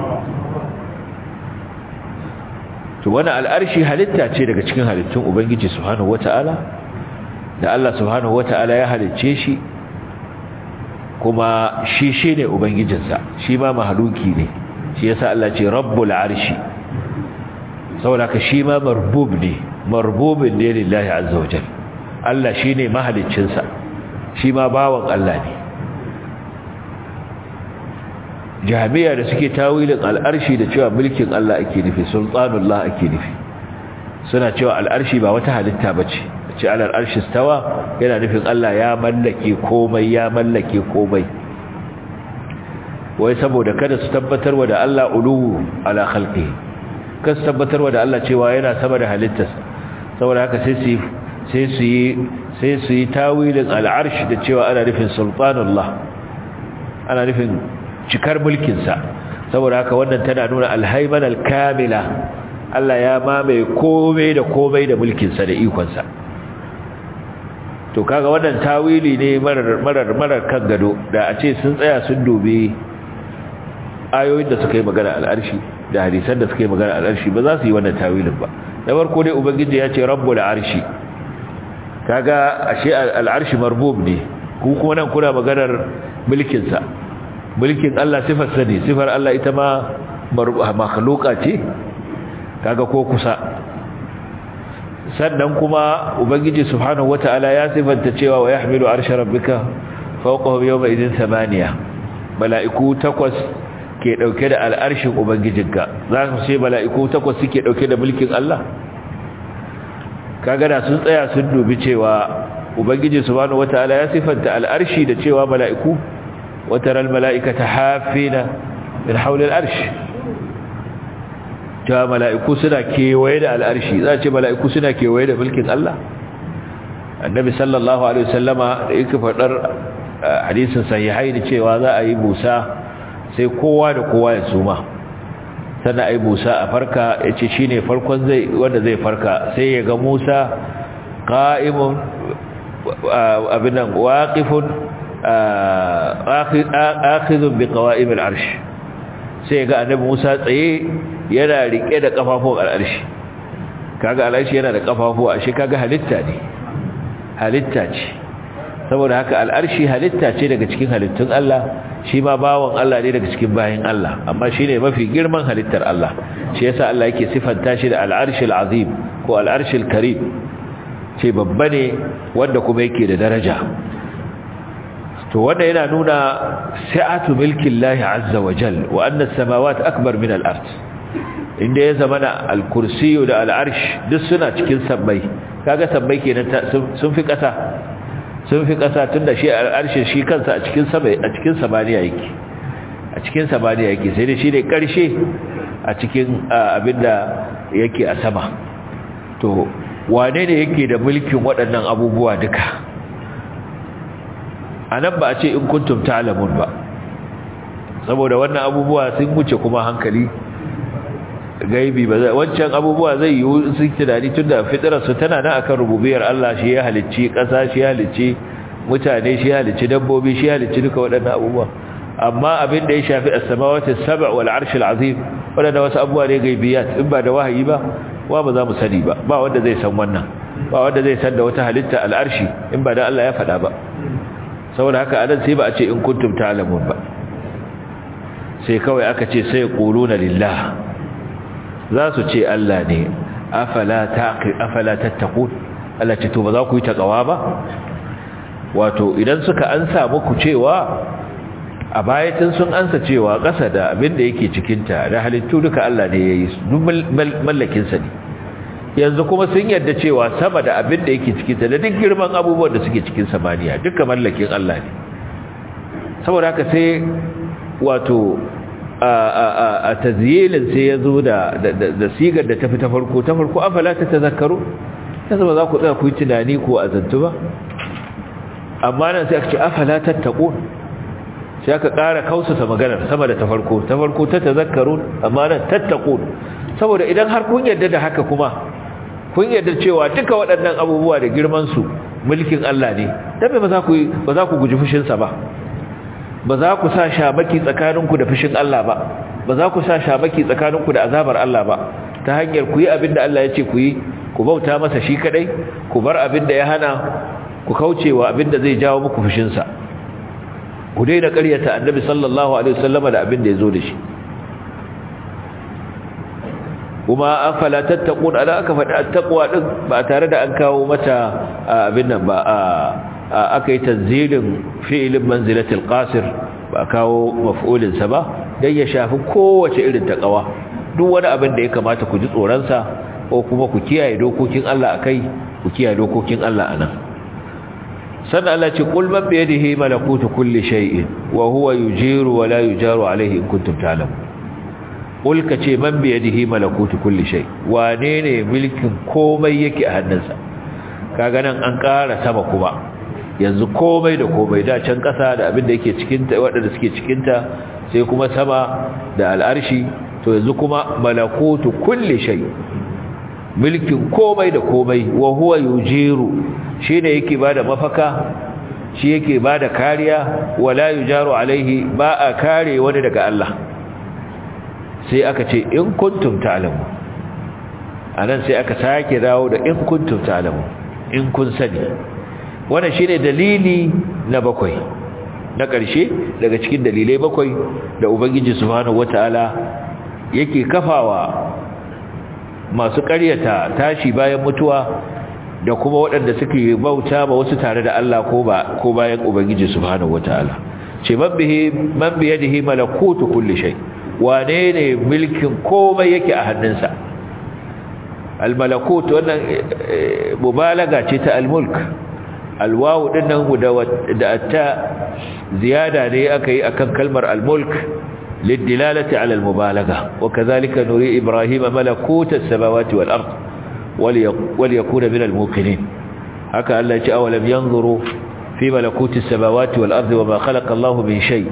to wannan al arshi halitta ce daga cikin halittun ubangiji subhanahu wataala da Allah subhanahu wata'ala ya halicce shi kuma shi shi ne ubangijinsa shi ma mahaluki ne shi yasa Allah ce rabbul arshi saboda ka shi ma marbub ne marbubin ne lillahi azza wajal Allah shi ne mahaliccinsa shi ma bawan Allah ne jami'a da suke tawilin al'arshi da cewa mulkin Allah ake nufi sultanullah ake nufi suna cewa al'arshi ba wata halitta bace ce alal arshi stawa yana nufin Allah ya mallake komai ya mallake komai wai saboda kada su tabbatarwa da Allah ulu ala khalqi kada su tabbatarwa da Allah cewa yana sama da halittarsa saboda haka sai su sai su yi sai su yi tawilin al'arsh da cewa ana nufin sultanullah ana nufin cikar mulkin sa saboda haka wannan tana nuna alhayman alkamila Allah ya mamaye komai da komai da mulkin sa da ikon sa to kaga wannan tawili ne marar marar marar kan gado da a ce sun tsaya sun dubi ayoyin da suka yi magana al'arshi da hadisan da suka yi magana al'arshi ba za su yi wannan tawilin ba da farko dai ubangiji ya ce rabbul arshi kaga ashe al'arshi marbub ne ku kuma nan kuna maganar mulkin sa mulkin Allah sifar sa ne sifar Allah ita ma makhluqa ce kaga ko kusa sannan kuma ubangiji subhanahu wataala ya sifanta cewa wa yahmilu arsha rabbika fawqahu yawma idin thamaniya mala'iku takwas ke dauke da al'arshin ubangijinka za ku ce mala'iku takwas suke dauke da mulkin Allah kaga da sun tsaya sun dubi cewa ubangiji subhanahu wataala ya sifanta al'arshi da cewa mala'iku wataral mala'ikata hafina min hawli al'arsh ta mala'iku suna kewaye da al'arshi za ce mala'iku suna kewaye da mulkin Allah annabi sallallahu alaihi wasallama da yake faɗar hadisin sahihai da cewa za a yi busa sai kowa da kowa ya suma sannan a yi busa a farka ya ce shi ne farkon zai wanda zai farka sai ya ga musa ƙa'imun abinan waƙifun akhizun bi qawaimil arsh sai ga annabi Musa tsaye yana rike da kafafun al'arshi kaga al'arshi yana da kafafu a shi kaga halitta ne halitta ce saboda haka al'arshi halitta ce daga cikin halittun Allah shi ma bawon Allah ne daga cikin bayin Allah amma shine mafi girman halittar Allah shi yasa Allah yake sifanta shi da al'arshil azim ko al'arshil karim ce babba ne wanda kuma yake da daraja to wanda yana nuna sa'atu milkin lahi azza wa jal wa anna samawat akbar min al-ard inda ya zamana al-kursiyu da al-arsh duk suna cikin sabbai kaga sabbai kenan sun fi kasa sun fi kasa tunda shi al-arsh shi kansa a cikin sabai a cikin samaniya yake a cikin samaniya yake sai dai shi ne karshe a cikin abinda yake a sama to wane ne yake da mulkin waɗannan abubuwa duka a nan ba a ce in kuntum ta'lamun ba saboda wannan abubuwa sun wuce kuma hankali gaibi ba wancan abubuwa zai yi sun tunani tunda fitrar su tana nan akan rububiyar Allah shi ya halicci ƙasa shi ya halicci mutane shi ya halicci dabbobi shi ya halicci duka waɗannan abubuwa amma abin da ya shafi as-samawati as-sab' wal 'arsh al-'azim wanda wasu abubuwa ne gaibiyat in ba da wahayi ba wa ba za mu sani ba ba wanda zai san wannan ba wanda zai san da wata halitta al-arshi in ba da Allah ya faɗa ba saboda haka anan sai ba a ce in kuntum ta'lamun ba sai kawai aka ce sai quluna lillah za su ce Allah ne afala taqi afala tattaqun Allah ce to ba za ku yi takawa ba wato idan suka ansa muku cewa a bayatin sun ansa cewa ƙasa da abin da yake cikinta da halittu duka Allah ne ya yi duk mallakinsa ne yanzu kuma sun yarda cewa sama da abin da yake cikinta da duk girman abubuwan da suke cikin samaniya duka mallakin Allah ne saboda haka sai wato a tazyilin sai ya zo da sigar da tafi ta farko ta farko afala ta tazakkaru yanzu ba za ku tsaya ku yi tunani ko azantu ba amma nan sai aka ce afala tattaqun sai aka ƙara kausasa maganar sama da ta farko ta farko ta tazakkarun amma nan tattaqun saboda idan har kun yarda da haka kuma kun yarda cewa duka waɗannan abubuwa da girman su mulkin Allah ne dan ba za ku ba za ku guji fushin sa ba ba za ku sa shabaki tsakaninku da fushin Allah ba ba za ku sa shabaki tsakaninku da azabar Allah ba ta hanyar ku yi abin da Allah ya ce ku yi ku bauta masa shi kadai ku bar abin da ya hana ku kaucewa abin da zai jawo muku fushin sa ku daina ƙaryata annabi sallallahu alaihi wasallama da abin da ya zo da shi kuma afala tattaqun ala aka faɗi attaqwa din ba tare da an kawo mata abin nan ba aka yi tanzilin fi'ilin manzilatul qasir ba kawo maf'ulin sa ba dan ya shafi kowace irin taqwa duk wani abin da ya kamata ku ji tsoron sa ko kuma ku kiyaye dokokin Allah akai ku kiyaye dokokin Allah anan sannan Allah ce qul man bi yadihi malakutu kulli shay'in wa huwa yujiru wa la yujaru alayhi in kuntum ta'lamun qul ka ce man bi yadihi malakutu kulli shay wane ne mulkin komai yake a hannunsa kaga nan an ƙara sama kuma yanzu komai da komai da can ƙasa da abin da yake cikin ta waɗanda suke cikin ta sai kuma sama da al'arshi to yanzu kuma malakutu kulli shay mulkin komai da komai wa huwa yujiru shine yake bada mafaka shi yake bada kariya wala yujaru alaihi ba a kare wani daga Allah sai aka ce in kuntum ta'lamu anan sai aka sake dawo da in kuntum ta'lamu in kun sani wannan shine dalili na bakwai na ƙarshe daga cikin dalilai bakwai da ubangiji subhanahu wataala yake kafawa masu ƙaryata tashi bayan mutuwa da kuma waɗanda suke bauta ba wasu tare da Allah ko ba ko bayan ubangiji subhanahu wataala ce man bihi man bi yadihi malakutu kulli shay wane ne mulkin komai yake a hannunsa al malakut wannan mubalaga ce ta al mulk al wawu dinnan da ta ziyada ne aka yi akan kalmar al mulk للدلالة على المبالغة وكذلك نري إبراهيم ملكوت السماوات والأرض وليكون من الموقنين هكا ألا جاء ولم ينظروا في ملكوت السماوات والأرض وما خلق الله من شيء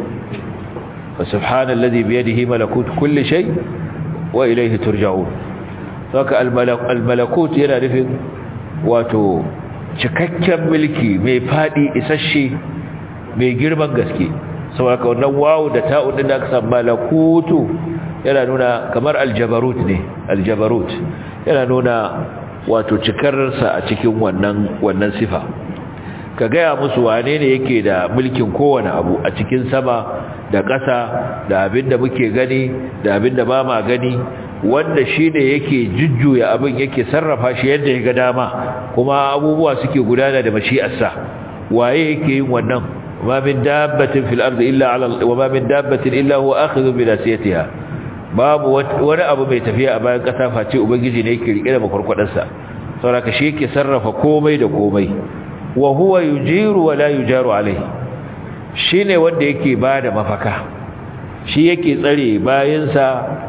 فسبحان الذي بيده ملكوت كل شيء وإليه ترجعون فهكا الملك الملكوت هنا نفذ واتو cikakken mulki mai fadi isasshe mai girman gaske saboda wannan wawu da ta'un din da aka san malakutu yana nuna kamar aljabarut ne aljabarut yana nuna wato cikarsa a cikin wannan wannan sifa ka gaya musu wane ne yake da mulkin kowane abu a cikin sama da ƙasa da abin da muke gani da abin da ba ma gani wanda shi ne yake jujjuya abin yake sarrafa shi yadda ya ga dama kuma abubuwa suke gudana da mashi'arsa waye yake yin wannan وما من دابة في الأرض إلا على وما من دابة إلا هو آخذ بناسيتها باب wani abu mai tafiya a bayan kasa face ubangiji ne yake rike da makarkwadarsa saboda shi yake sarrafa komai da komai wa huwa yujiru wa la yujaru alaihi shine wanda yake bada mafaka shi yake tsare bayansa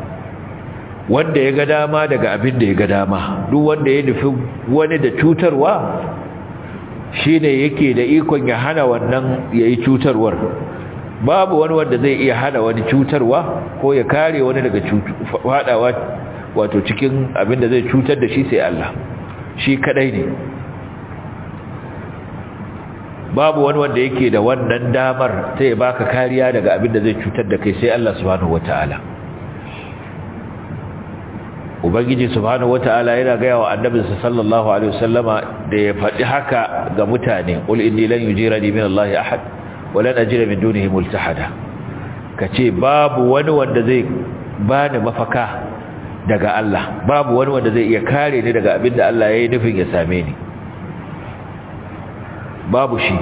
wanda ya ga dama daga abin da ya ga dama duk wanda ya nufi wani da cutarwa shi ne yake da ikon ya hana wannan ya yi cutarwar babu wani wanda zai iya hana wani cutarwa ko ya kare wani daga fadawa wato cikin abinda zai cutar da shi sai Allah shi kadai ne babu wani wanda yake da wannan damar ta ya baka kariya daga abin da zai cutar da kai sai Allah subhanahu wataala ubangiji subhanahu wataala yana gaya wa annabinsa sallallahu alaihi wasallama da ya faɗi haka ga mutane qul inni lan yujirani min Allah ahad wa lan ajira min dunihi multahada kace babu wani wanda zai bani mafaka daga Allah babu wani wanda zai iya kare ni daga abin da Allah yayi nufin ya same ni babu shi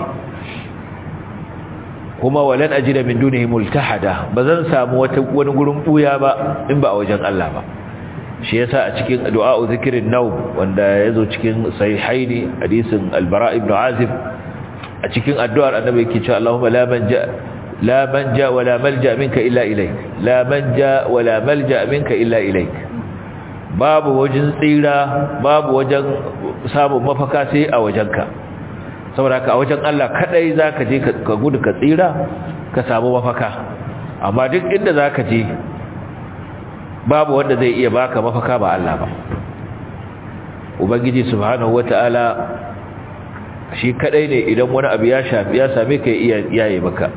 kuma walan ajira min dunihi multahada bazan samu wata wani gurin buya ba in ba a wajen Allah ba shi yasa a cikin du'a'u zikrin nawm wanda yazo cikin sahihaini hadisin al-bara ibn azib a cikin addu'ar annabi yake cewa Allahumma la manja la manja wala malja minka illa ilayk la manja wala malja minka illa ilayk babu wajen tsira babu wajen samun mafaka sai a wajenka saboda ka a wajen Allah kadai zaka je ka gudu ka tsira ka samu mafaka amma duk inda zaka je babu wanda zai iya baka mafaka ba Allah ba ubangiji subhanahu wataala shi kadai ne idan wani abu ya shafi ya same ka iya yaye maka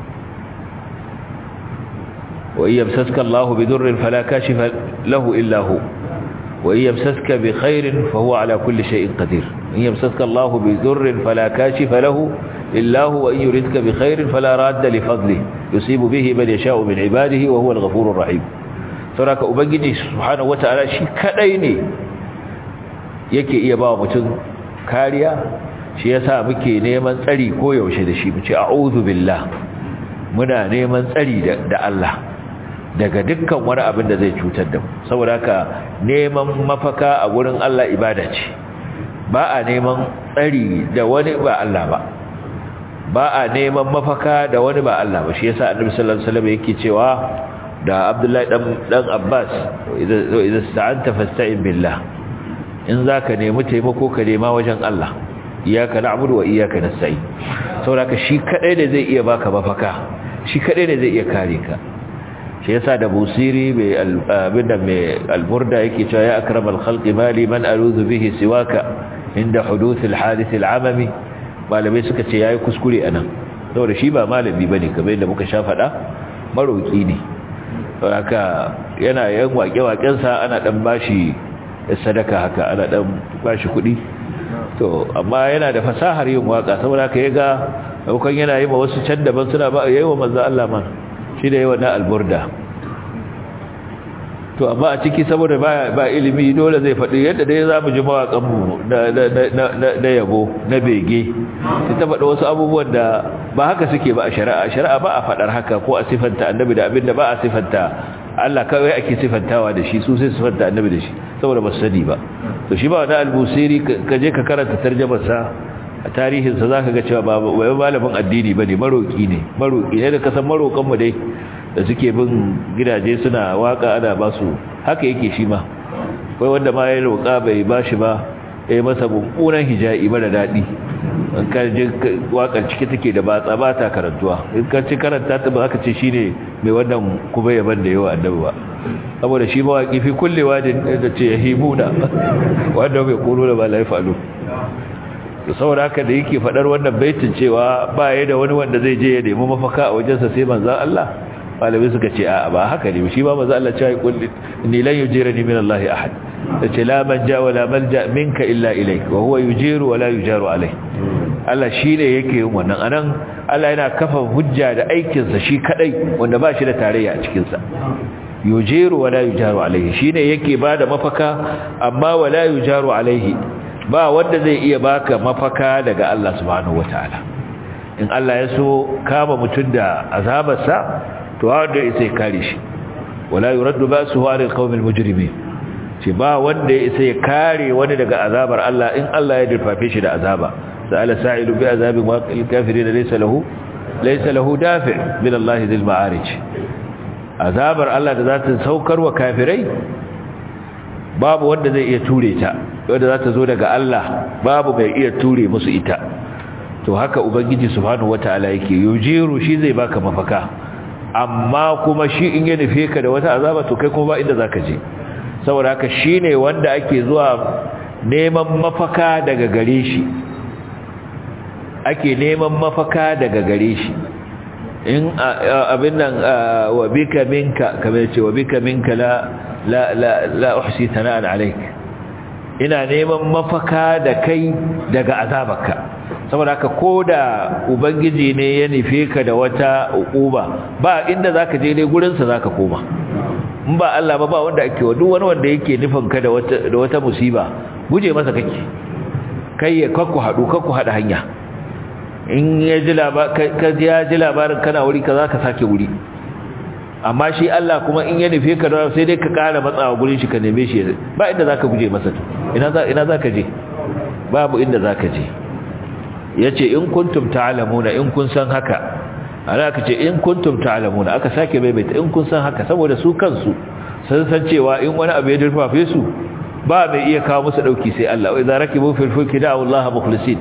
wa yamsaska Allahu bidurrin fala kashifa lahu illa hu wa yamsaska bi khairin fa huwa ala kulli shay'in qadir in yamsaska Allahu bidurrin fala kashifa lahu illa hu wa in yuridka bi khairin fala radda li fadlihi yusibu bihi man yasha'u min ibadihi wa huwa al-ghafurur rahim sauraka ubangiji subhanahu wata'ala shi kadai ne yake iya ba mutum kariya shi yasa muke neman tsari ko yaushe da shi mu ce a'udhu billah muna neman tsari da Allah daga dukkan wani abin da zai cutar da mu saboda haka neman mafaka a gurin Allah ibada ce ba a neman tsari da wani ba Allah ba ba a neman mafaka da wani ba Allah ba shi yasa annabi sallallahu alaihi wasallam yake cewa da abdullahi dan abbas idan sta'anta fasta'in billah in zaka nemi taimako ka nema wajen Allah iyyaka na'budu wa iyyaka nasta'in saboda shi kadai ne zai iya baka mafaka shi kadai ne zai iya kare ka shi yasa da busiri mai abinda mai alburda yake cewa ya akramal khalqi mali man aluzu bihi siwaka inda huduth alhadith al'amami malamai suka ce yayi kuskure anan saboda shi ba malami bane kamar yadda muka sha fada maroki ne haka yana yan waƙe-waƙensa ana ɗan bashi sadaka haka ana ɗan bashi kuɗi to amma yana da fasahar yin waƙa saboda haka ya ga daukan yana yi ma wasu can daban suna ba yayi wa manzo Allah ma shi da yawa na alburda to amma a ciki saboda ba ba ilimi dole zai faɗi yadda dai zamu ji mawaƙan mu na na yabo na bege sai ta faɗi wasu abubuwan da ba haka suke ba a shari'a shari'a ba a faɗar haka ko a sifanta annabi da abinda ba a sifanta Allah kawai ake sifantawa da shi su sai sifanta annabi da shi saboda ba su sani ba to shi ba wani albusiri ka je ka karanta tarjamarsa a tarihinsa za ka ga cewa ba wai malamin addini ba ne maroƙi ne maroƙi ne da kasan maroƙanmu dai da suke bin gidaje suna waka ana ba su haka yake shi ma kai wanda ma ya roƙa bai ba shi ba ya yi masa mummunan hija'i mara daɗi in ka ji waƙar ciki take da batsa ba ta karantuwa in ka ci karanta ta ba aka ce shi ne mai wannan kuma yaban da yawa annabi ba saboda shi mawaƙi fi kullewa da ce ya himuna wanda bai kuro da ba la ya falu saboda haka da yake faɗar wannan baitin cewa ba ya da wani wanda zai je ya nemi mafaka a wajensa sai manzan Allah malamai suka ce a ba haka ne shi ba manzan Allah cewa kulli ni lan yujirani min Allah ahad tace la manja wala malja minka illa ilayk wa huwa yujiru wala yujaru alayh Allah shine yake yin wannan anan Allah yana kafa hujja da aikin sa shi kadai wanda ba shi da tarayya a cikin sa yujiru wala yujaru alayhi shine yake bada mafaka amma wala yujaru alayhi ba wanda zai iya baka mafaka daga Allah subhanahu wataala in Allah ya so kama mutun da azabarsa to wanda sai kare shi wala yuraddu ba'suhu 'ala al-qawmil mujrimin ce ba wanda sai ya kare wani daga azabar Allah in Allah ya dirfafe shi da azaba sa'ala sa'ilu bi azabin waqil kafirin laysa lahu laysa lahu dafi' min Allah dhil ma'arij azabar Allah da za ta saukar wa kafirai babu wanda zai iya ture ta wanda za ta zo daga Allah babu mai iya ture musu ita to haka ubangiji subhanahu wataala yake yujiru shi zai baka mafaka amma kuma shi in ya nufe ka da wata azaba to kai kuma ba inda zaka je saboda haka shine wanda ake zuwa neman mafaka daga gare shi ake neman mafaka daga gare shi in abin nan wa bika minka kamar ce wa bika minka la la la la uhsi thana'an alayk ina neman mafaka da kai daga azabarka saboda haka koda ubangiji ne ya nufe ka da wata uquba ba inda zaka je dai gurin sa zaka koma in ba Allah ba ba wanda ake wa duk wani wanda yake nufin ka da wata da wata musiba guje masa kake kai ya kakku hadu kakku hada hanya in ya ji labarin ya ji labarin kana wuri ka za ka sake wuri amma shi Allah kuma in ya nufe ka da sai dai ka ƙara matsawa gurin shi ka neme shi ba inda za ka guje masa ina za ka je babu inda za ka je ya ce in kuntum ta'alamuna in kun san haka ana ka ce in kuntum ta'alamuna aka sake maimaita in kun san haka saboda su kansu sun san cewa in wani abu ya durfafe su ba mai iya kawo musu dauki sai Allah wa idza rakibu fil fulki da'u Allah mukhlisin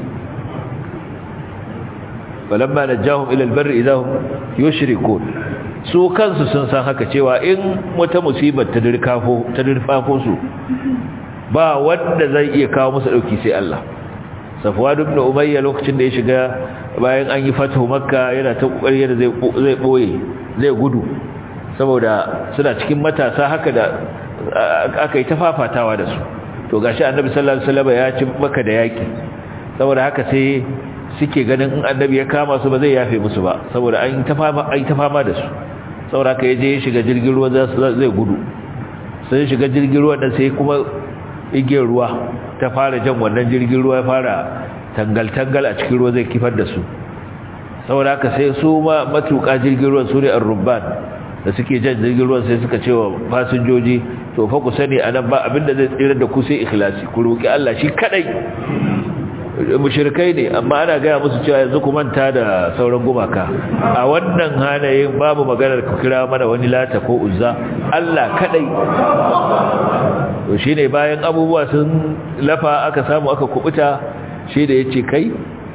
falamma najahum ila albarri idahum yushrikun su kansu sun san haka cewa in wata musibar ta dirkafo ta dirfafo su ba wanda zai iya kawo musu dauki sai Allah Safwan ibn Umayya lokacin da ya shiga bayan an yi fatu Makka yana ta kokari da zai zai boye zai gudu saboda suna cikin matasa haka da aka yi tafafatawa da su to gashi Annabi sallallahu alaihi wasallam ya ci Makka da yaki saboda haka sai suke ganin in annabi ya kama su ba zai yafe musu ba saboda an ta fama an ta fama da su saboda ka yaje ya shiga jirgin ruwa zai gudu sai shiga jirgin ruwa dan sai kuma igiyar ruwa ta fara jan wannan jirgin ruwa ya fara tangal tangal a cikin ruwa zai kifar da su saboda haka sai su ma matuƙa jirgin ruwa su ne ar-rubban da suke jan jirgin ruwa sai suka ce wa fasinjoji to fa ku sani anan ba abinda zai tsira da ku sai ikhlasi ku roki Allah shi kadai mushrikai ne amma ana gaya musu cewa yanzu ku manta da sauran gumaka a wannan hanayin babu maganar ku kira mana wani lata ko uzza Allah kadai to shine bayan abubuwa sun lafa aka samu aka kubuta shi da yace kai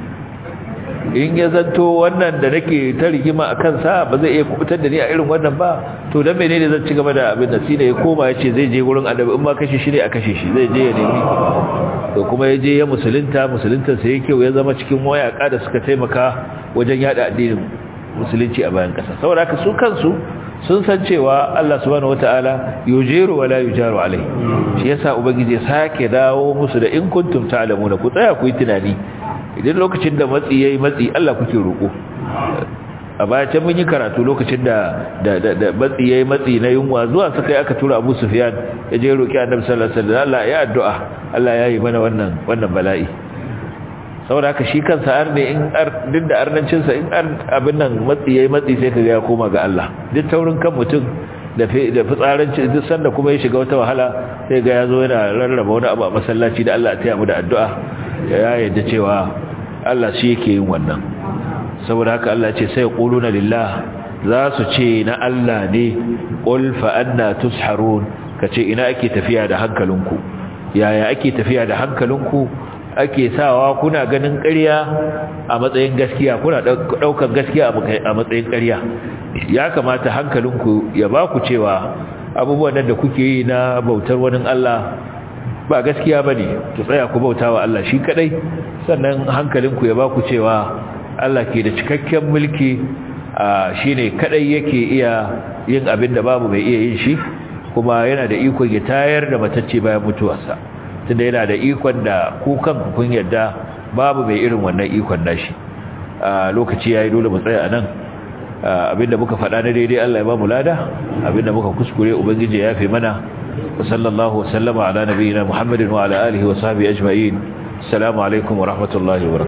in ya zanto wannan da nake ta rigima a kansa ba zai iya kubutar da ni a irin wannan ba to dan menene zan ci gaba da abin da shine ya koma yace zai je gurin annabi in ma kashe shi ne a kashe shi zai je ya nemi to kuma ya je ya musulunta musulunta sai yake ya zama cikin wayaka da suka taimaka wajen yada addinin musulunci a bayan kasa saboda haka su kansu sun san cewa Allah subhanahu wataala yujiru wala yujaru alai shi yasa ubangiji ya sake dawo musu da in kuntum ta'lamuna ku tsaya ku yi tunani idan lokacin da matsi yayi matsi Allah kuke roko a baya can mun yi karatu lokacin da da da matsi yayi matsi na yunwa zuwa suka yi aka tura Abu Sufyan ya je roki Annabi sallallahu alaihi wasallam Allah ya addu'a Allah ya yi mana wannan wannan bala'i saboda haka shi kansa ar ne in ar duk da arnancin sa in ar abin nan matsi yayi matsi sai kaga ya koma ga Allah duk taurin kan mutum da da fitsaranci duk sanda kuma ya shiga wata wahala sai ga yazo yana rarraba wani abu a masallaci da Allah ya taya mu da addu'a ya yarda cewa Allah shi yake yin wannan saboda haka Allah ce sai quluna lillah za su ce na Allah ne qul fa anna tusharun kace ina ake tafiya da hankalinku yaya ake tafiya da hankalinku ake sawa kuna ganin ƙarya a matsayin gaskiya kuna daukar gaskiya a matsayin ƙarya ya kamata hankalinku ya ba ku cewa abubuwan da kuke yi na bautar wani Allah ba gaskiya bane ku tsaya ku bautawa Allah shi kadai sannan hankalinku ya ba ku cewa Allah ke da cikakken mulki shine kadai yake iya yin abin da babu mai iya yin shi kuma yana da ikon ya tayar da matacce bayan mutuwarsa tunda yana da ikon da ku kanku kun yadda babu mai irin wannan ikon nashi lokaci yayi dole mu tsaya anan abinda muka faɗa na daidai Allah ya ba mu lada abinda muka kuskure ubangiji ya yafe mana wa sallallahu wa sallama ala nabiyyina muhammadin wa ala alihi wa sahbihi ajma'in assalamu alaikum wa rahmatullahi wa